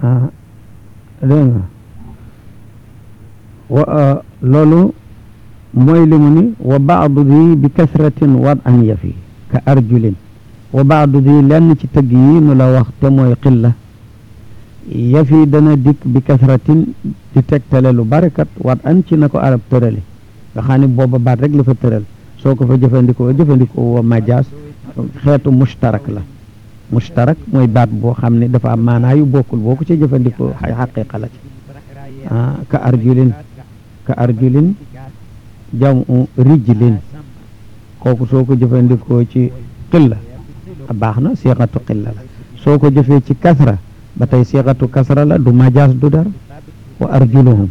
ah dégg nga wa loolu mooy li mu ni wa baadu di bi kasratin wad an yafi ka arjulin wa baadu di lenn ci tëgg yi nu la wax te mooy xilla yafi dana dikk bi kasratin di tegtale lu barikat wat an ci na ko arab tërale nga xam ne booba baat rek la fa tëral soo ko fa jëfandikoo jëfandikoo wa majaas xeetu mushtarak la mushtarak mooy baat boo xam ne dafa am maanaa yu bokkul boo ko ci jëfandikoo ay xaqiqa la ci ah ka arjulin ka arjulin jamu rijlin kooku soo ko jëfandikoo ci xilla baax na siixatu xilla la soo ko jëfee ci kasra ba tey siixatu kasra la du majaas du dara wa arjuluhum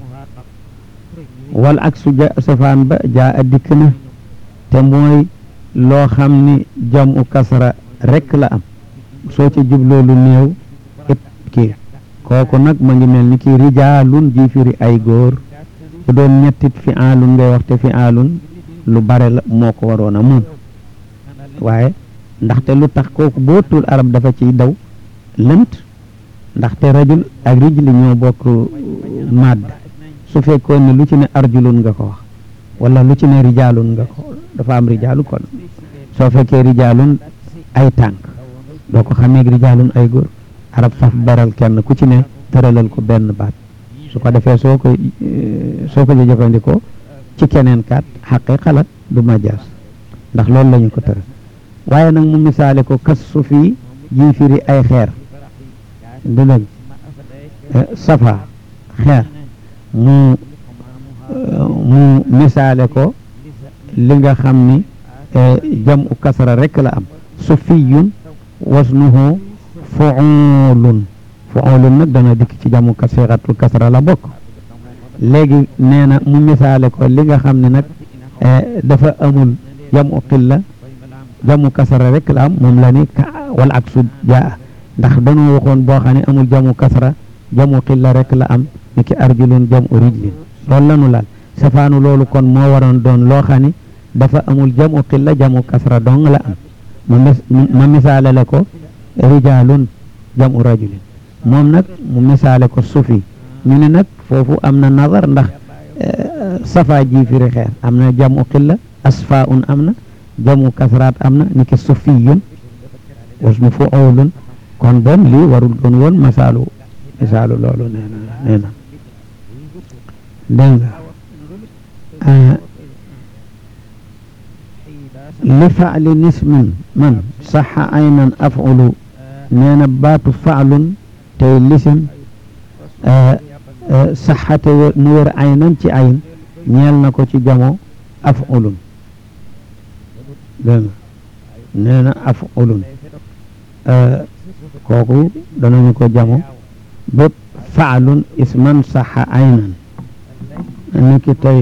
wal ak su ja safaan ba jaa a dikk na te mooy loo xam ni jamu kasra rek la am soo ci jubloo lu néew it kii kooku nag ma ngi mel ni kii rijaalun ji firi ay góor bu doon ñettit fi aalun ngay wax te fi aalun lu bare la moo ko waroon a moom waaye ndaxte lu tax kooku boo tul arab dafa ciy daw lënt ndaxte rajul ak rijli ñoo bokk madd su fekkoon ne lu ci ne arjulun nga ko wax wala lu ci ne rijaalun nga ko dafa am rijaalu kon soo fekkee rijaalun ay tànk doo ko xamee rijaalun ay góor arab faf beral kenn ku ci ne tëralal ko benn baat su ko defee soo ko soo ko jëfandikoo ci keneen kat xaqi xalat du majaas ndax loolu la ñu ko tëral waaye nag mu misaale ko kas su fii ji firi ay xeer du dëgg safa xeer mu mu misaale ko li nga xam ni jam u kasra rek la am sufiyun wasnuhu fuulun fuulun nag dana dikk ci jamu kasiratul kasra la bokk léegi nee na mu misaale ko li nga xam ne nag dafa amul jamu xilla jamu kasra rek la am moom la ni ka wal ak su jaa ndax dañoo waxoon boo xam ne amul jamu kasra jamu xilla rek la am ni ki arjulun jamu rijlin loolu lanu laal safaanu loolu kon moo waroon doon loo xam ne dafa amul jamu xilla jamu kasra dong la am ma misaale la ko rijaalun jamu rajulin moom nag mu misaale ko sufi ñu ne nag foofu am na nazar ndax safa ji firi xeer am na jamu xilla asfaun am na jamu kasraat am na ni ki sufiyun wasnu fuulun kon bon lii warul doon woon misaalu misaalu loolu nee na nee na dégg nga li faali nismin man saxa aynan afulu nee na baatu faalun tey lisim saxate mu wér aynan ci ayn ñeel na ko ci jamo afulun dégg nga nee na afulun kooku danañu ko jamo bépp faalun isman saxa aynan ni ki tey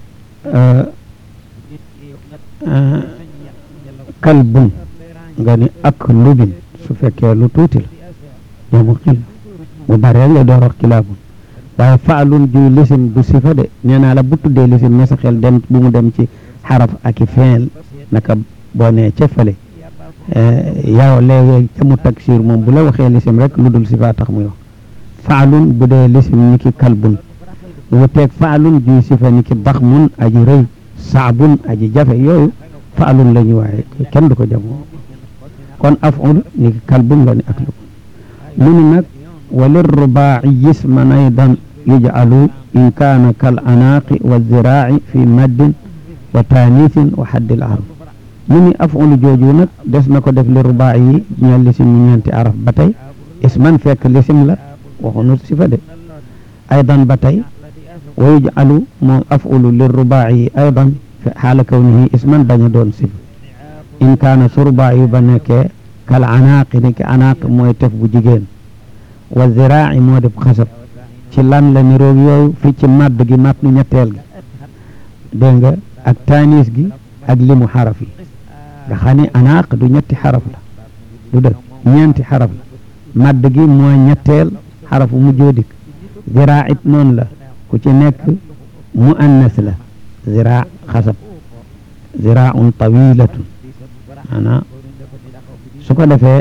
kalbun nga ni ak lubin su fekkee lu tuuti la jamu xil bu baree nga door wax kilaabun waaye faalun ju lisim du sifa de nee naa la bu tuddee lisim ne sa xel dem bu mu dem ci xaraf ak i feel naka boo nee ca fële yow léegi ca mu taksir moom bu la waxee lisim rek lu dul sifa tax muy wax faalun bu dee lisim ni ki kalbun wuteeg faalun juy sifa ni ki daxmun aji rëy saabun aji jafe yooyu faalun la ñu waaye kenn du ko jamoo kon aful ni ki kalbun la ni ak lu mu ni nag walir rubaaci yisman aydan yujcalu in kaana kal anaaqi wa ziraaci fi maddin wa taaniisin wa xaddil arab mu ni aful jooju nag des na ko def li rubaaci yi ñeel lisim ñu ñeenti araf ba tey isman fekk lisim la waxunu sifa de aydan ba tey wa yujcalu moom afulu li rubaaci aydan xaala kawnihi isman bañ a doon sifa in kaana su rubaaci ba nekkee kal anaaqi ni ki anaaq mooy tef bu jigéen wa ziraaci moo def xasab ci lan la niroog yooyu fii ci màdd gi mat nu ñetteel gi dégg nga ak taaniis gi ak limu xaraf yi nga xam ne anaaq du ñetti xaraf la du dëgg ñeenti xaraf la màdd gi moo ñetteel xarafu mu joodik ziraa it noonu la ku ci nekk mu annas la ziraa xasab ziraaun tawilatun ana su ko defee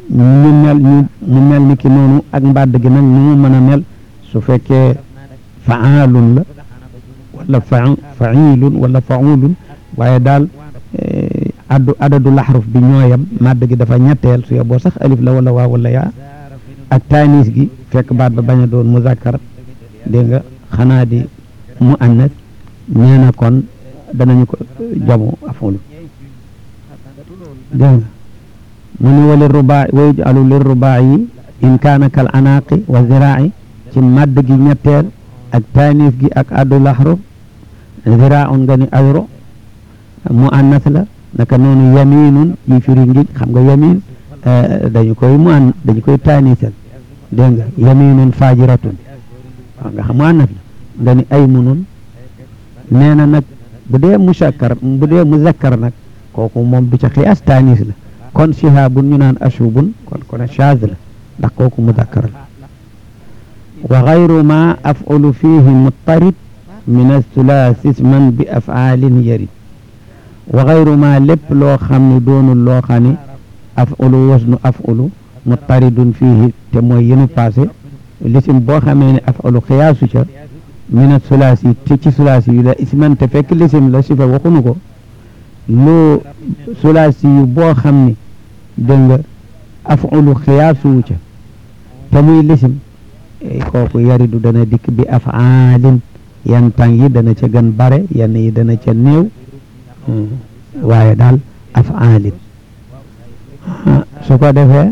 ñu mel ñu mu mel ni ki noonu ak mbàdd gi nag ñu mu mën a mel su fekkee faalun la wala fa failun wala faulun waaye daal addu adadu laxruf bi ñooyam màdd gi dafa ñetteel su yeboo sax alif la wala waa wala yaa ak taanis gi fekk baat ba bañ a doon muzakkar dégg nga xanaa di mu annas nee na kon danañu ko jamu afulu dégg nga mu ni wali rubaa wa yuj'alu lir rubaa yi in kaana kal anaaqi wa ziraa'i ci màdd gi ñetteel ak taanis gi ak addu laxruf ziraa'un nga ni ayro mu annas la naka noonu yaminun yi firi ngiñ xam nga yamin dañu koy mu an dañu koy taanisal dégg nga yaminun fajiratun waaw nga xam mu annas la nga ni aymunun nee na nag bu dee musakkar bu dee muzakkar nag kooku moom du ca xiyaas taanis la kon shihaabun ñu naan ashubun kon kon shaaz la ndax kooku muzakkar la wa gayru ma af'ulu fihi muttarid min athulaasi isman bi af'aalin yarid wa gayru ma lépp loo xam ne doonul loo xam ne af'ulu wasnu af'ulu muttaridun fihi te mooy yenu passé lisim boo xamee ne af'ulu xiyaasu ca min athulaasi te ci sulaasi yu la isman te fekk lisim la sifa waxunu ko loo sulaasi yu boo xam ne dégg nga af'ulu xiyaasuwu ca te muy lisim kooku yaridu dana dikk bi af'aalin yan tàng yi dana ca gën bare yenn yi dana ca néew waaye daal af'aalin su ko defee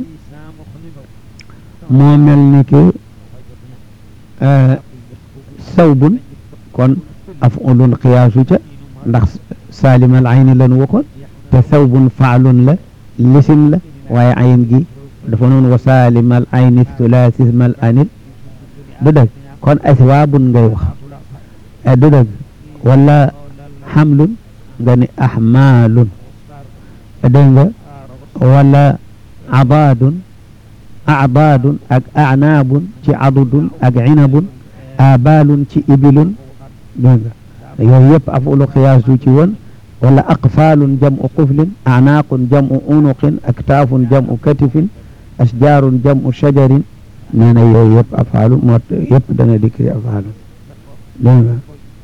moo mel ni ki sawbun kon af'ulun xiyaasu ca ndax saalimal ayni lan waxoon te sawbun faalun la lisim la waaye ayin gi dafa noonu wa saalimal ayni thulaasismal anil du dëgg kon aswaabun ngay wax du dëgg wala xamlun nga ni ahmaalun dégg nga wala abaadun abaadun ak anaabun ci adudun ak inabun abaalun ci ibilun dégg nga yooyu yëpp afulu xiyaasu ci woon wala aqfaalun jam'u quflin anaaqun jam'u unuqin aktaafun jam'u katifin asjaarun jam'u shajarin nee na yooyu yëpp afaalu moo yëpp dana dikri afaalu dégg nga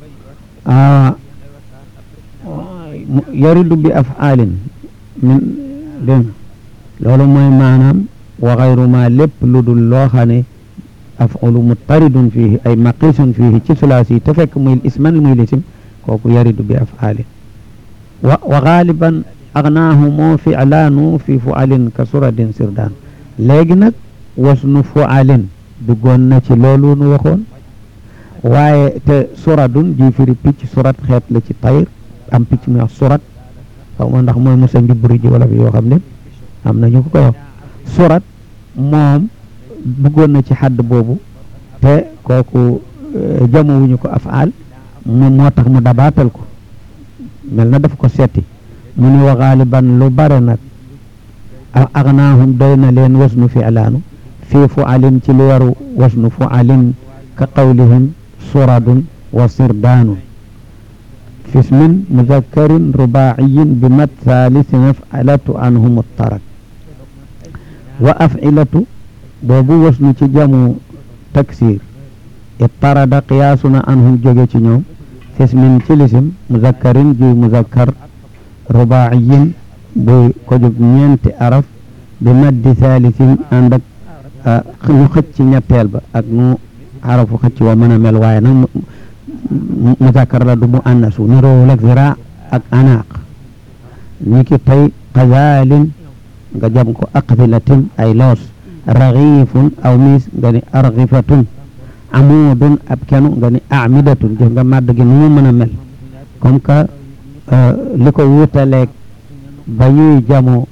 yaridu bi afaalin min dégg loolu mooy maanaam wa xayru ma lépp lu dul loo xam ne afulu muttaridun fiihi ay maqisun fiihi ci sulaasi te fekk muy isman muy lisim kooku yaridu bi afaalin wa wa gaaliban agnaahu moo filaanu fi fualin ka suradin sirdaan léegi nag wasnu fualin duggoon na ci loolu nu waxoon waaye te suradun ji firi picc surat xeet la ci tayr am picc mi wax surat xaw ma ndax mooy musa njubburi ji wala fi yoo xam ne am na ñu ko koy wax surat moom duggoon na ci xadd boobu te kooku jamowuñu ko afaal moom moo tax mu dabaatal ko mel na daf ko seeti mu ni wa gaaliban lu bare nag agnaahum doy na leen wasnu filaanu fii fualin ci lu waru wasnu fualin ka qawlihim suradun wa sirdaanun fi ismin muzakkarin rubaaciyin bi mat thaalisi afcilatu anhum muttarak wa afcilatu boobu wasnu ci jamu taksir ittarada qiyaasuna anhum jóge ci ñoom fi ismin ci lisim muzakkarin juy muzakkar rubaaciyin buy ko jóg ñeenti araf bi maddi thalisin ànd ak ñu xëcc ci ñetteel ba ak nu arafu xëcc wa mën a mel waaye nag muzakkar la du mu annasu ni roowul ak zira ak anaaq ni ki tey kazalin nga jam ko aqfilatin ay loos raxiifun aw miis nga ni arxifatun amuudun ab kenu nga ni amidatun jëf nga màdd gi nu mu mën a mel comme que li ko wutaleeg ba ñuy jamo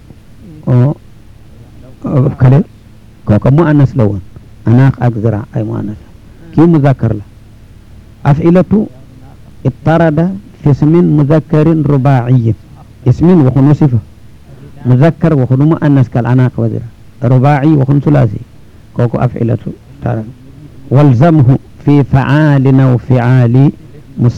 kale kooka mu annas la woon anaax ak zira ay mu annas kii muzakkar la afilatu ittarada fi ismin muzakkarin rubaaciyin ismin waxunu sifa muzakkar waxunu mu annas kal anaax wa zira rubaaci waxun sulaasi kooku afilatu tarada walzamhu fi facaalin aw ficaali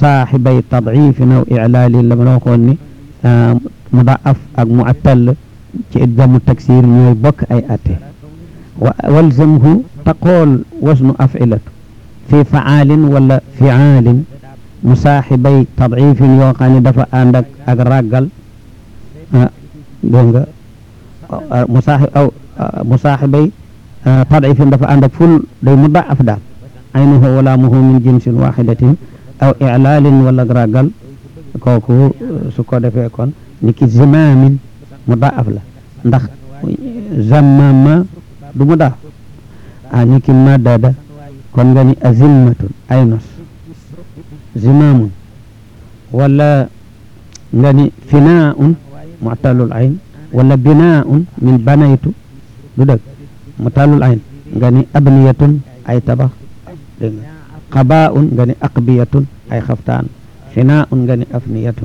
musaaxibay tadciifin aw iclaali la ma la waxoon ni mudaaf ak muattal ci jamu taksir ñooy bokk ay atte wa walzamhu taqool wasnu afilatu fi faalin wala fiaalin musaaxibay tadifin yoo xam ne dafa ànd ak ak ràggal ah dégg nga musaaxib aw musaaxibay tadifin dafa ànd ak ful day mudaaf daal aynuhu wala muhu min jinsin waxidatin aw ilaalin wala ràggal kooku su ko defee kon ni ki zimaamin mudaaf la ndax zammama du mudaaf a ni ki madada kon nga ni azimmatun ay nos zimaamun wala nga ni finaaun mutalul ayn wala binaaun min banaytu du dëgg mutalul ayn nga ni abniyatun ay tabax dégg nga xabaaun nga ni aqbiyatun ay xaftaan finaaun nga ni afniyatun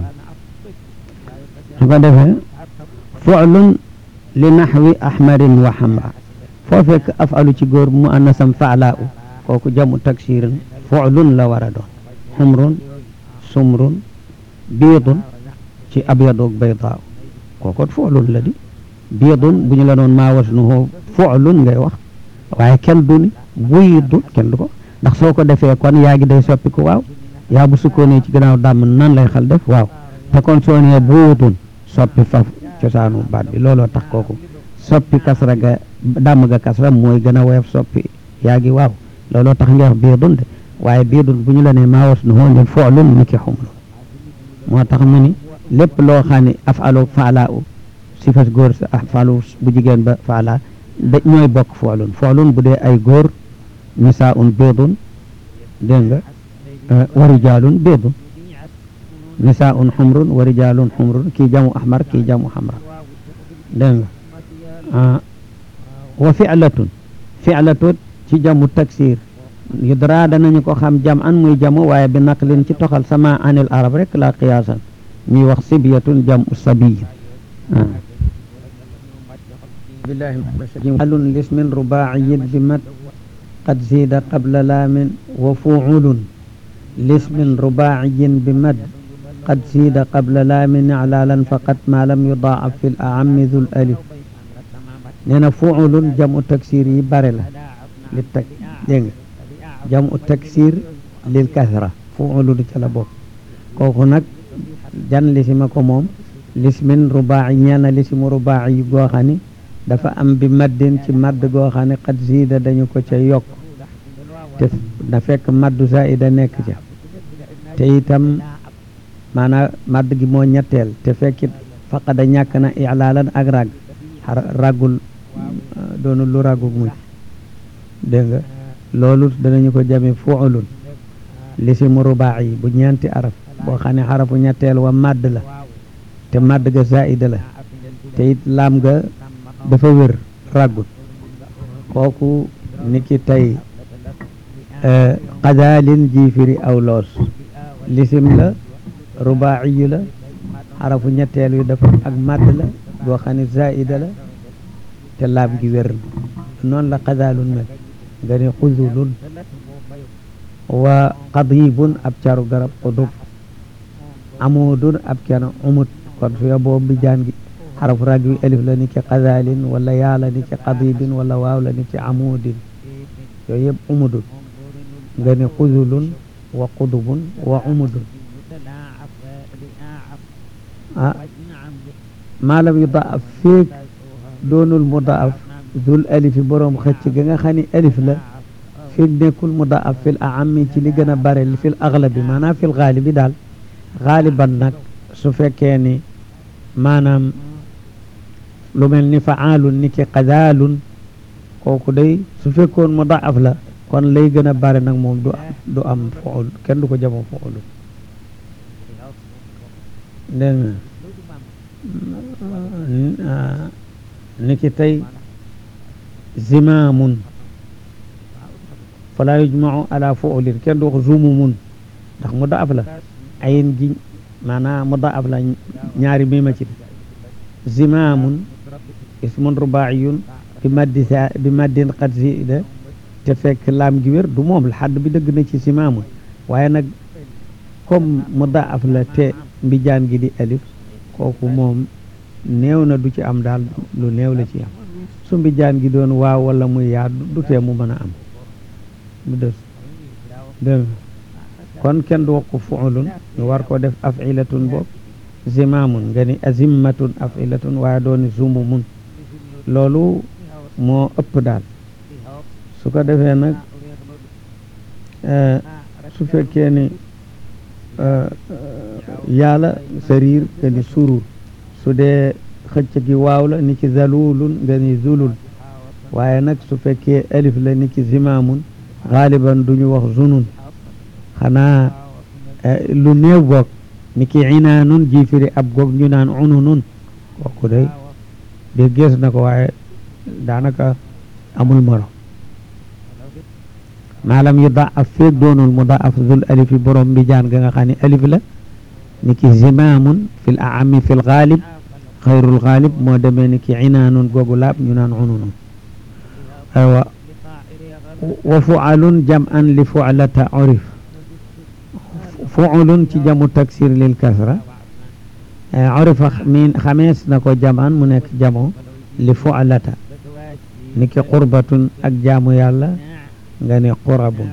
su ko defee fuclun li naxwi ahmarin wa xamra foo fekk afalu ci góor mu annasam faalaa u kooku jamu taksirin fuclun la war a doon xumrun sumrun biidun ci abyadoog baydaaw kookot fuclun la di biidun bu ñu la doon maa wasnuhu fuclun ngay wax waaye kenn du ni buydun kenn du ko ndax soo ko defee kon yaa ngi day soppi ko waaw yaa bu sukkoonee ci gannaaw dàmm nan lay xal def waaw te kon soo nee buutun soppi faf cosaanu baat bi looloo tax kooku soppi kasra ga dàmm ga kasra mooy gën a woyof soppi yaa ngi waaw looloo tax nga wax biidun de waaye biidun bu ñu la nee maa was nu hoo ngeen foolun ni ki xumlu moo tax mu ni lépp loo xam ne afalu faala u si fas góor sa afalu bu jigéen ba faala da ñooy bokk foolun foolun bu dee ay góor nisaa un biidun dégg nga wa rijaalun biidun nisaa un xumrun wa rijaalun xumrun kii jamu ahmar kii jamu xamra dégg nga wa fi'latun fi'latun ci jamu taksir yudra danañu ko xam jam an muy jamu waaye bi naqlin ci toxal sama anil arab rek la qiyaasan ñuy wax sibyatun jamu sabiy billahi alun lismin rubaaciyin bi mat qad zida qabla laamin wa fuulun lismin rubaaciyin bi mad qad zida qabla laamin iclaalan faqat ma lam yudaaf fi l aammi dul alif nee na fuulun jamu taksir yi bare la li tak dégg nga jamu taksir lil kasra fuulun ca la bokk kooku nag jan lisima ko moom lismin rubaaci ñeena lisimu rubaaci yi goo xam ni dafa am bi maddin ci madd goo xam ne qad zida dañu ko ca yokk te da fekk maddu zaida nekk ca te itam maanaam madd gi moo ñetteel te fekkit faqada ñàkk na ilaalan ak rag raggul doonul lu raggug muy dégg nga loolu danañu ko jame fuulun lisimu rubaaci yi bu ñeenti araf boo xam ne xarafu ñetteel wa madd la te madd ga zaida la te it laam ga dafa wér ràggut kooku niki tey xadaalin jiifiri aw loos lisim la rubaaciyu la xarafu ñetteel wi dafa ak madd la boo xam ne zaida la te laam gi wér na noonu la xadaalun mel nga ne xuzulun wa qadibun ab caru garab xudub amudun ab cana umut kon su yoboo bi jaan gi xarafu rag wi alif la ni ki qadalin wala yaa la ni ki qadibin wala waaw la ni ki amudin yooyu yëpp umudun nga ne xuzulun wa qudubun wa umudun ah maalam yu daaf feeg doonul mu daaf dul alifi boroom xëcc ga nga xam ni alif la feeg nekkul mu daaf fil aami ci li gën a bare fil aglabi maanaam fil xaalibi daal xaaliban nag su fekkee ni maanaam lu mel ni faalun ni ki qadaalun kooku day su fekkoon mu daaf la kon lay gën a bare nag moom du du am fuul kenn du ko jamo fuulu dégg nga ni ki tey zimaamun fala yujmau ala fuulin kenn du wax zumumun ndax mu daaf la ayin gi maanaam mu daaf la ñaari mima ci zimaamun ismun rubaayun bi maddi sa bi maddin qad zida te fekk laam gi wér du moom la xadd bi dëgg na ci zimaamun waaye nag comme mu daaf la te mbijaan gi di alif kooku moom néew na du ci am daal lu néew la ci am su mbijaan gi doon waaw wala muy yaa du tee mu mën a am du des dégg kon kenn du wax ko fuulun ñu war ko def afilatun boobu zimaamun nga ni azimmatun afilatun waaye dooni zumumun loolu moo ëpp daal su ko defee nag su fekkee ni yàlla sariir nga ni surur su dee xëcc gi waaw la ni ki zalulun nga ni zulul waaye nag su fekkee alif la ni ki zimaamun xaaliban duñu wax zunun xanaa lu néew goog ni ki inaanun jiifiri ab goog ñu naan ununun kooku day de gees na ko waaye daanaka amul morom maalam yu da af feeg doonul mu da af zul alifi borom bi jaan ga nga xam ne alif la ni ki zimaamun fil aami fil xaalib xayrul xaalib moo demee ni ki inaanun googu laab ñu naan ununun aywa wa fualun jam an li fualata urif fuulun ci jamu taksir lil kasra urifa min xamees na ko jam an mu nekk jamo li fualata ni ki qurbatun ak jaamu yàlla nga ni qurabun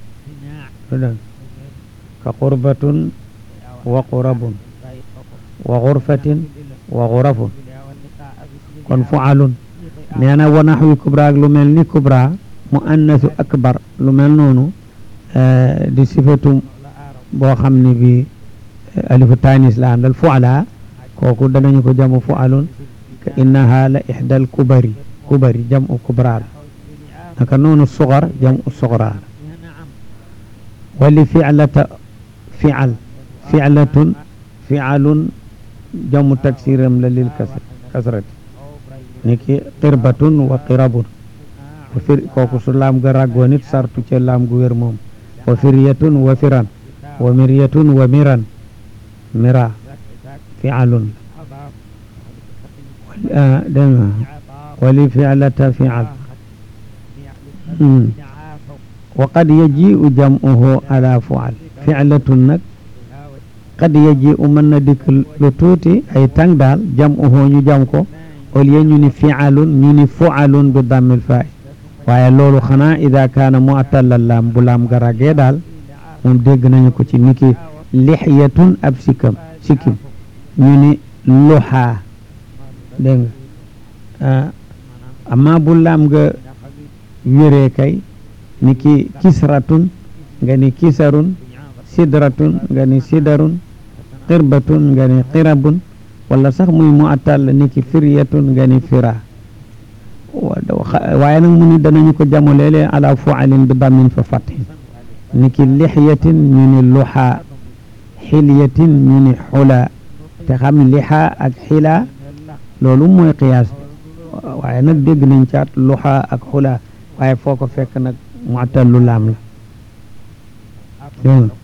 ka qurbatun wa qurabun wa xurfatin wa xurafun kon fualun nee na wa naxwi kubra ak lu mel ni kubra mu annasu akbar lu mel noonu di sifatu boo xam ne bi alifu tanis la àndal fuala kooku danañu ko jamu fualun ka innaha la ixdal kubari kubari jamu kubra la naka noonu sugar jamu sugra la wali filata fial filatun fialun jamu taksiram la lil kasr kasrati niki qirbatun wa qirabun wa fir kooku su laam ga ràggoo nit sartu ca laam gu wér moom wa firyatun wa firan wa miryatun wa miran mira fialun dégg nga wali fialata fial wa qad yaji'u jam'uhu ala fual fi'latun nag qad yaji'u mën na dikk lu tuuti ay tàng daal jam'uhu ñu jam ko au lieu ñu ni fi'alun ñu ni fu'alun bi dammil fa'i waaye loolu xanaa ida kaana mu'tallal laam bu laam garagee daal moom dégg nañu ko ci niki lixyatun ab sikam sikim ñu ni luxaa dégg nga amma bu laam nga wéree kay ni ki kisratun nga ni kisarun sidratun nga ni sidarun qirbatun nga ni qirabun wala sax muy mu attal ni ki firyatun nga ni fira waaye nag mu ni danañu ko jamo léeg-léeg ala fualin bi dammin fa fathin ni ki lixyatin ñu ni luxaa xilyatin ñu ni xula te xam lixa ak xila loolu mooy qiyaas bi waaye nag dégg nañ caat luxa ak xula waaye foo ko fekk nag mu'tallu laam la dégg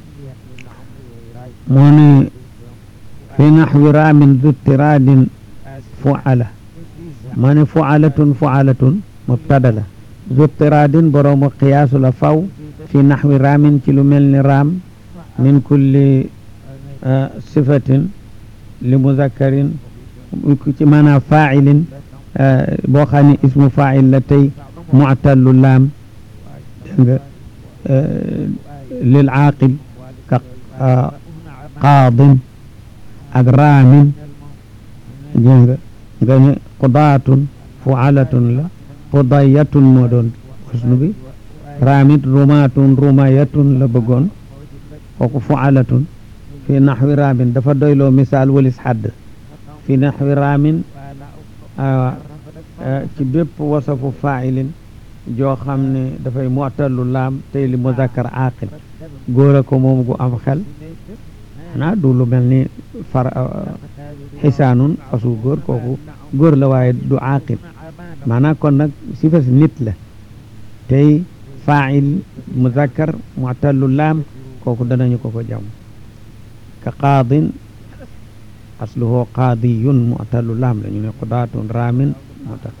moo ne fi naxwi raamin du tiraadin fuala maa ne fualatun fualatun mubtada la du tiraadin boroomu qiyaasu la faw fi naxwi raamin ci lu mel ni raam min kulli sifatin li muzakkarin ci maanaam faa'ilin boo xam ne ismu faa'il la tey mu'tallu laam dégg nga lil aaqil ka qaadin ak raamin dégg nga nga ne qudaatun fu'alatun la qudayatun moo doon wasnu bi raamit rumaatun rumayatun la bëggoon kooku fu'alatun fi naxwi raamin dafa doyloo misaal walis xadd fi naxwi raamin ci bépp wasafu faa'ilin joo xam ne dafay mu'tallu laam tey li muzakkar aaqil góor a ko moom gu am xel xanaa du lu mel ni far xisaanun fasu góor kooku góor la waaye du aaqil maanaam kon nag sifas nit la tey faa'il muzakkar mu'tallu laam kooku danañu ko ko jam ka qaadin asluhu qaadiyun mu'tallu laam la ñu ne qudaatun raamin mu'tal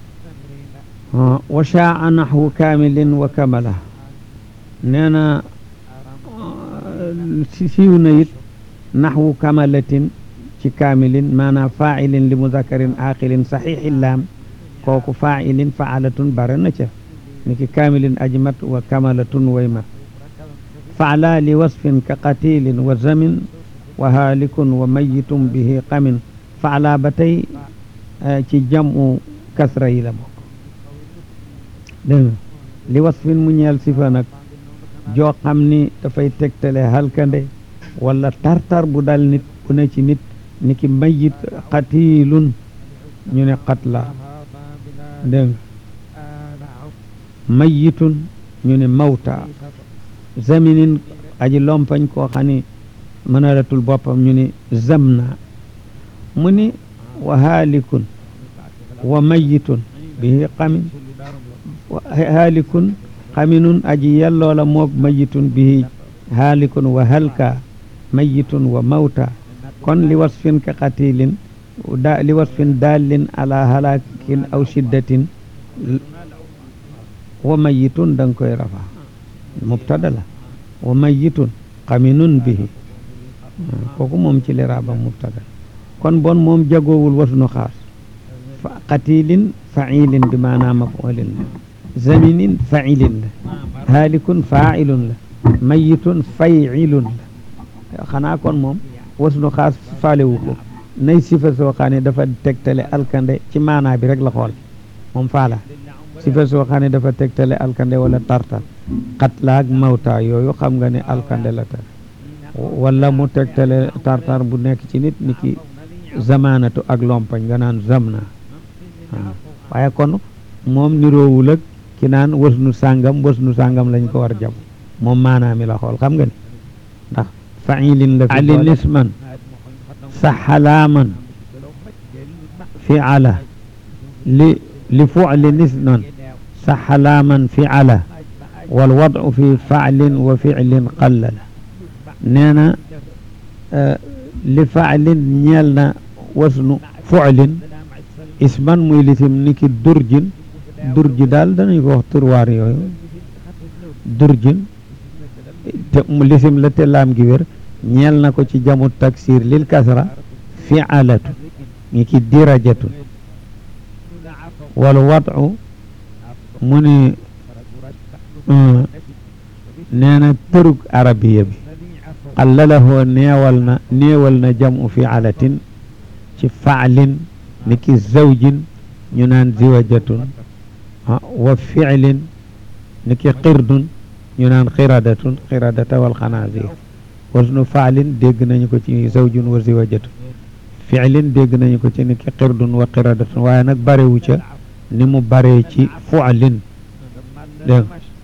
wa shaa naxwu kaamilin wa kamala nee na siiw na it naxwu kamalatin ci kaamilin maanaam faailin li muzakarin aqilin saxiixi laam kooku faailin faalatun bare na ca ni ki kaamilin aji mat wa kamalatun way mat faala li wasfin ka qatilin wa zamin wa haalikun wa mayitun bihi qamin faala ba tey ci jamu kasra yi la bokk dégg nga li wasfin mu ñeel sifa nag joo xam ni dafay tegtale halkande wala tartar bu dal nit bu ne ci nit ni ki mayit qatilun ñu ne qatla dégg nga mayitun ñu ne mawta zaminin aji lompañ koo xam ni mënalatul boppam ñu ni zamna mu ni wa haalikun wa mayitun bihi qamin haalikun xaminun aji yelloola moog mayitun bihi haalikun wa halka mayitun wa mawta kon li wasfin ka qatilin da li wasfin dallin ala halakin aw shiddatin wa mayitun da nga koy rafa mubtada la wa mayitun xaminun bihi kooku moom ci liraaba mubtada kon bon moom jagoowul wasnu xaas fa qatilin failin bi maanaa mafulin la zaminin failin la haalikun failun la mayitun failun la xanaa kon moom wasnu xaas faalewu ko nay sifa soo xam ne dafa tegtale alkande ci maanaa bi rek la xool moom faala sifa soo xam ne dafa tegtale alkande wala tartar xatlaak mawta yooyu xam nga ne alkande la tar wala mu tegtale tartar bu nekk ci nit ni ki zamanatu ak lompañ nga naan zamna waaye kon moom niroowul ak ki naan wasnu sàngam wasnu sàngam lañ ko war jam moom maanaa mi la xool xam nga ni ndax failin la fi ali nisman saxalaaman fiala li li fucli nisman saxalaaman fiala wal wadu fi faclin wa ficlin qallala nee na li faclin ñeel na wasnu fuclin isman muy lisim ni ki durjin durji daal danañ ko wax turwaar yooyu durjin te lisim la te laam gi wér ñeel na ko ci jamu taksir lil kasra fialatu ni ki dirajatun wal wadu mu ni nee na tërug arabiya bi xalalahoo neewal na néewal na jamu fialatin ci faalin ni ki zawjin ñu naan ziwajatun wa fiilin ni ki qirdun ñu naan xiradatun xiradata wal xanaazir wasnu faalin dégg nañu ko ci zawjun wa ziwajatun fiilin dégg nañu ko ci ni ki qirdun wa xiradatun waaye nag barewu ca ni mu baree ci fualin dégg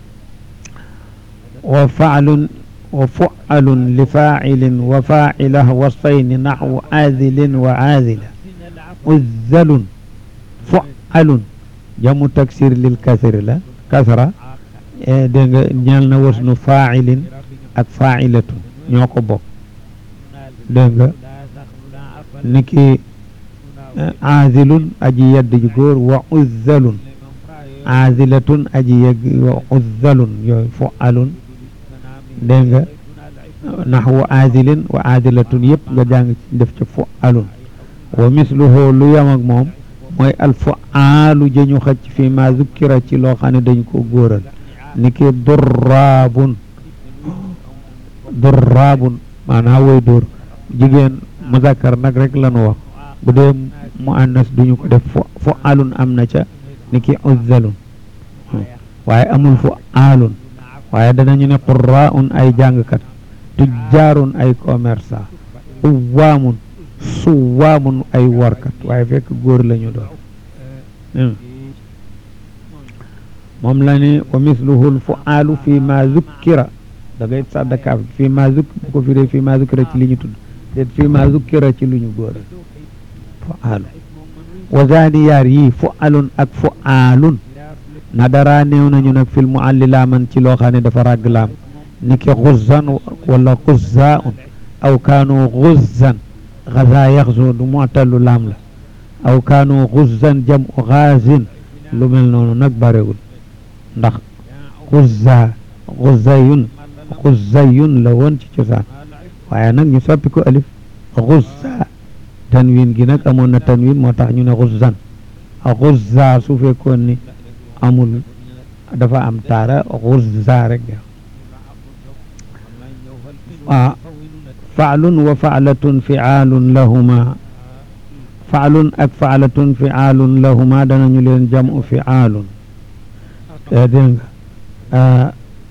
wa faalun wa fualun li faacilin wa faacilah wasfayni naxwu aadilin wa aadila uzzalun fualun jamu taksir lil kasri la kasra dégg nga ñeel na wasnu faacilin ak faacilatun ñoo ko bokk dégg nga niki aazilun aji yedd ju góor wa uzzalun aazilatun aji yegg wa uzzalun yooyu fualun dégg nga naxwu aazilin wa aazilatun yëpp nga jàng ci def ci fualun wa misluhu lu yam ak moom mooy alfuaalu jëñu xëcc fi ma zukkira ci loo xam ne dañ ko góoral ni ki durraabun durraabun maanaam woy dóor jigéen muzakkar nag rek lanu wax bu dee mu annas duñu ko def fu alun am na ca ni ki uzzalun waaye amul fu alun waaye danañu ne qurraun ay jàngkat tujjaarun ay commerçant uwaamun suwaamun ay warkat waaye fekk góor lañu doon moom la ni wa misluhu fu alu fi ma zukkira da ngay saddakaaf fi ma zuk bu ko firee fi ma zukkira ci li ñu tudd déet fi ma zukkira ci lu ñu góor fu alu wa zaani yaar yii fu alun ak fu alun na dara néew nañu nag fil mu àlli laaman ci loo xam ne dafa ràgg laam ni ki xuzzan wala xuzzaun aw kaanu xuzzan xaza yaxzu du mu'tallu laam la aw kaanu xuzzan jam u xaazin lu mel noonu nag barewul ndax xuzza xuzzayun xuzzayun la woon ci cosaan waaye nag ñu soppi ko alif xuzza tanwin gi nag amoon na tanwin moo tax ñu ne xuzzan xuzza su fekkoon ni amul dafa am taara xuzza rek ah faalun wa faalatun fiaalun lahuma faalun ak faalatun fiaalun lahuma danañu leen jamu fiaalun dégg nga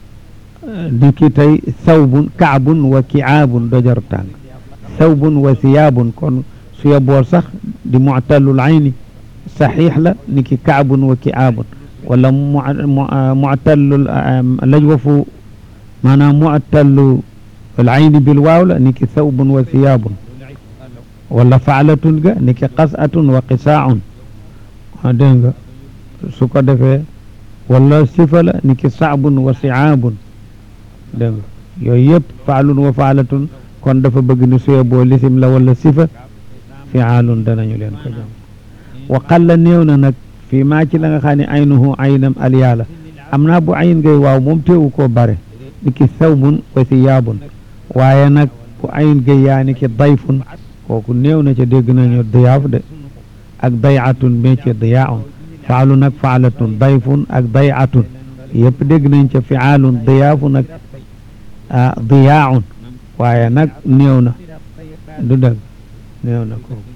di ki tey sawbun kaabun wa kiaabun dojar tàng sawbun wa siyaabun kon su yeboo sax di muctallul ayni saxiix la ni ki kaabun wa kiaabun wala muctallul lajwafu maanaam muctallu al ayni bil waaw la ni ki sawbun wa siyaabun wala faalatun ga ni ki qas'atun wa qisaaun dégg nga su ko defee wala sifa la ni ki saabun wa siaabun dégg nga yooyu yëpp faalun wa faalatun kon dafa bëgg ni suye boo lisim la wala sifa fiaalun danañu leen ko jam wa qalla néew na nag fii maa ci la nga xam ne aynuhu aynam alyaala am naa bu ayn ngay waaw moom teewu koo bare ni ki sawbun wa siyaabun waaye nag bu ayn gay yaa ni ki dayfun kooku néew na ca dégg nañu diyaaf de ak dayatun mais ci diyaaun faalun ak faalatun dayfun ak dayatun yëpp dégg nañ ca fiaalun diyaafun ak diyaaun waaye nag néew na du dëgg néew na ko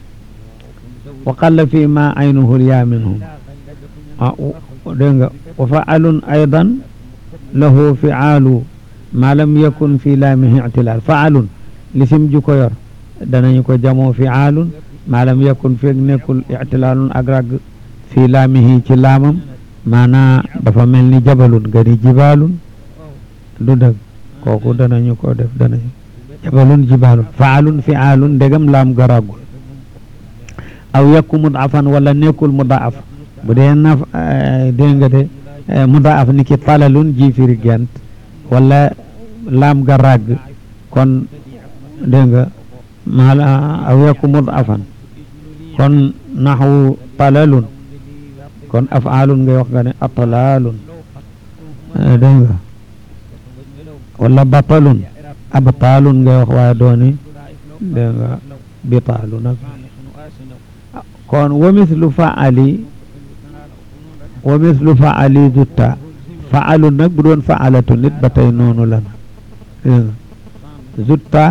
wa qalla fi ma aynuhu lyaa minhum ah dégg nga wa faalun aydan lahu fiaalu ma lam yakun fi laamihi ictilaal faalun lisim ju ko yor danañu ko jamoo fiaalun ma lam yakun feeg nekkul ictilaalun ak ragg fi laamihi ci laamam maanaa dafa mel ni jabalun nga ni jibaalun du dëgg kooku danañu ko def danañu jabalun jibaalun faalun fiaalun ndegam laam garagul aw yakku mudaafan wala nekkul mudaaf bu dee naf dégg nga de mudaaf ni ki talalun ji firi gent wala laam garag kon dégg nga maala aw yakku mudaafan kon naxwu talalun kon afaalun ngay wax nga ne atlaalun dégg nga wala batalun abtaalun ngay wax waaye dooni dégg nga bitaalu nag kon wa mislu faali wa mislu faali zutta faalun nag bu doon faalatu nit ba tey noonu la nag dégg nga zutta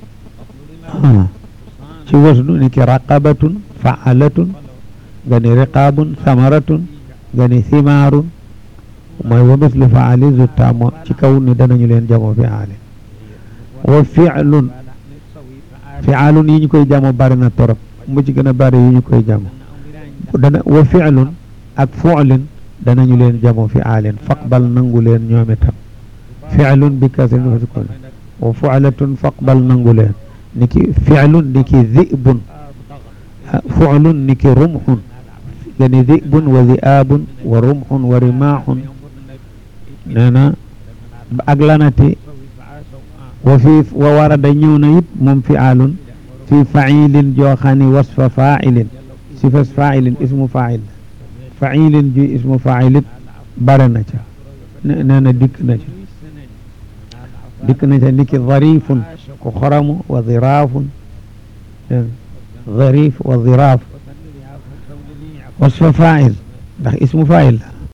ci wasnu ni ki raqabatun faalatun nga ni riqaabun samaratun nga ni simaarun mooy wa mislu faali zutta moo ci kaw ni danañu leen jamo fiaali wa fiilun fialun yi ñu koy jamo bari na torop mu ci gën a bari yi ñu koy jamo dana wa fiilun ak fuulin danañu leen jamo fiaalin faqbal nangu leen ñoom itam fiilun bi kasrin fa sukun wa fualatun faqbal nangu leen niki fiilun niki zibun fuulun niki rumxun gani zibun wa ziabun wa rumxun wa rimaaxun nee na ak lanati wa fi wa warada ñëw na it moom fiaalun fi failin joo xam ne wasfa failin sifas failin ismu fail failin ji ismu failit bare na ca nee na dikk na ca dikk na ca niki zarifun ku xoramu wa ziraafun zarif wa ziraaf wasfa fail ndax ismu fail la